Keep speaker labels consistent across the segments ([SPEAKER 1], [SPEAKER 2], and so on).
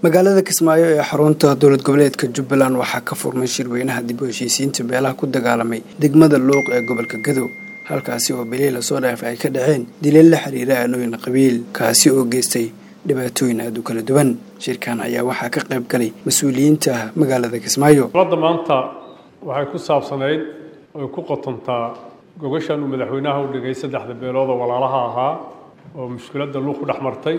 [SPEAKER 1] magaalada kismaayo ee xarunta dowlad goboleedka jubbaland waxaa ka furmay shirweynaha dib u heshiisiinta beelaha ku dagaalamay degmada luuq ee gobolka gadow halkaasi oo bilii lasoo dhaaf ay ka dhaceen dileel la xiriira aanooyin qabiil kaasi oo geystay dhibaatooyin aada u kala duwan shirkan ayaa waxaa ka qayb galay mas-uuliyiinta magaalada kismaayo
[SPEAKER 2] dowladda maanta waxay ku saabsanayd oy ku qotontaa gogashan uu madaxweynaha u dhigay saddexda beelood oo walaalaha ahaa oo mushkiladda luuq ku dhex martay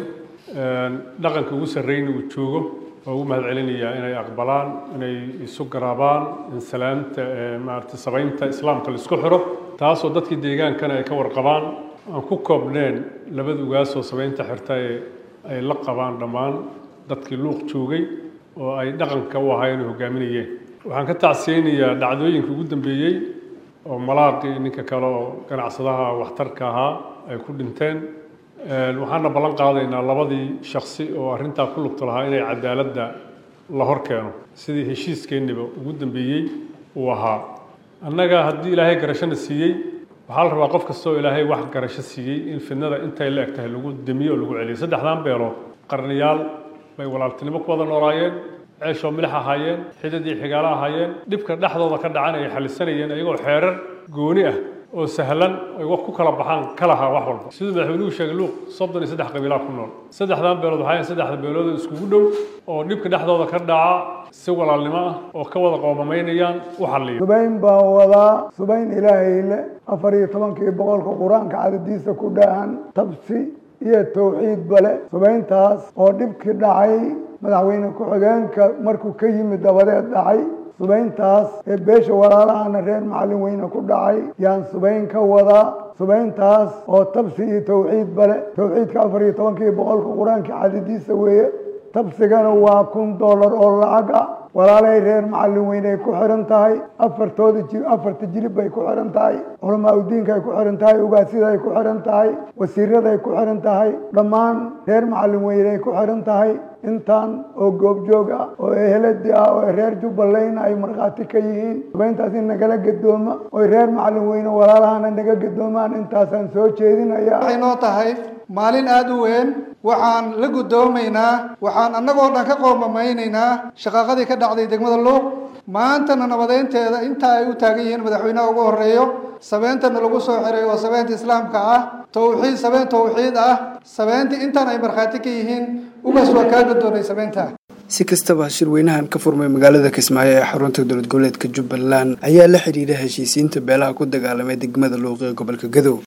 [SPEAKER 2] dhaqanka ugu sarreyna uu joogo oo ugu mahad celinayaa inay aqbalaan inay isu garaabaan in salaamta maarata sabaynta islaamka la isku xiro taasoo dadkii deegaankana ay ka warqabaan aan ku koobneen labada ugaasoo sabaynta xirta ee ay la qabaan dhammaan dadkii luuq joogay oo ay dhaqanka u ahaa inay hogaaminayeen waxaan ka tacsiyeynayaa dhacdooyinka ugu dambeeyey oo malaaqii ninka kale oo ganacsadaha waxtarka ahaa ay ku dhinteen waxaana ballan qaadaynaa labadii shaksi oo arrintaa ku lugta lahaa inay cadaaladda la hor keeno sidii heshiiskeenniba ugu dambeeyey uu ahaa annaga haddii ilaahay garashona siiyey waxaa la rabaa qof kastoo ilaahay wax garasho siiyey in fidnada intay la eg tahay lagu demiyo oo lagu celiyo saddexdan beelood qarniyaal bay walaaltinimo ku wada noolaayeen ceeshoo milix ahaayeen xidad iyo xigaalo ahaayeen dhibka dhexdooda ka dhacan ay xalisanayeen iyagoo xeerar gooni ah oo sahlan ay wax ku kala baxaan ka lahaa wax walba siduu madaxweynuhu sheegay luuq soddon iyo saddex qabiilaa ku nool saddexdan beelood waxaa saddexda beelood oo iskugu dhow oo dhibka dhexdooda ka dhaca si walaalnimo ah oo ka wada qoomamaynayaan u xalliyo
[SPEAKER 3] subayn baan wadaa subayn ilaahayle afar iyo tobankii boqolka qur-aanka cadadiisa ku dhaahan tabsi iyo tawxiid bale subayntaas oo dhibkii dhacay madaxweyne ku-xigeenka markuu ka yimid dabadeed dhacay subayntaas ee beesha walaalahana reer macallin weyne ku dhacay yaan subayn ka wadaa subayntaas oo tabsi iyo tawxiid bale tawxiidka afar iyo tobankii boqolka qur-aanka cadadiisa weeye tabsigana waa kun dollar oo lacag ah walaalahay reer macallin weyne ay ku xihan tahay afartooda ji afarta jilib bay ku xihan tahay culamaa udiinka ay ku xihan tahay ugaasida ay ku xihan tahay wasiirada ay ku xihan tahay dhammaan reer macallin weyne ay ku xihan tahay intaan oo goobjoog ah oo eheladi ah oo reer jubbaland ay markhaati ka yihiin subayntaas in nagala gadooma oy reer macallin weyne walaalahana naga gadoomaan intaasaan soo jeedinaya
[SPEAKER 4] waxay noo tahay maalin aada u weyn waxaan la guddoomaynaa waxaan annagoo dhan ka qoomameynaynaa shaqaaqadii ka dhacday degmada luuq maantana nabadeynteeda inta ay u taagan yihiin madaxweynaha ugu horeeyo sabeentana lagu soo xiray oo sabeenta islaamka ah tawxiid sabeen tawxiid ah sabeentii intan ay markhaati ka yihiin ugaas waa kaa gadoonay sabeynta
[SPEAKER 1] si kastaba shirweynahan ka furmay magaalada kismaayo ee xarunta dowlad goboleedka jubbaland ayaa la xidhiira heshiisiinta beelaha ku dagaalamay degmada luuq ee gobolka gadow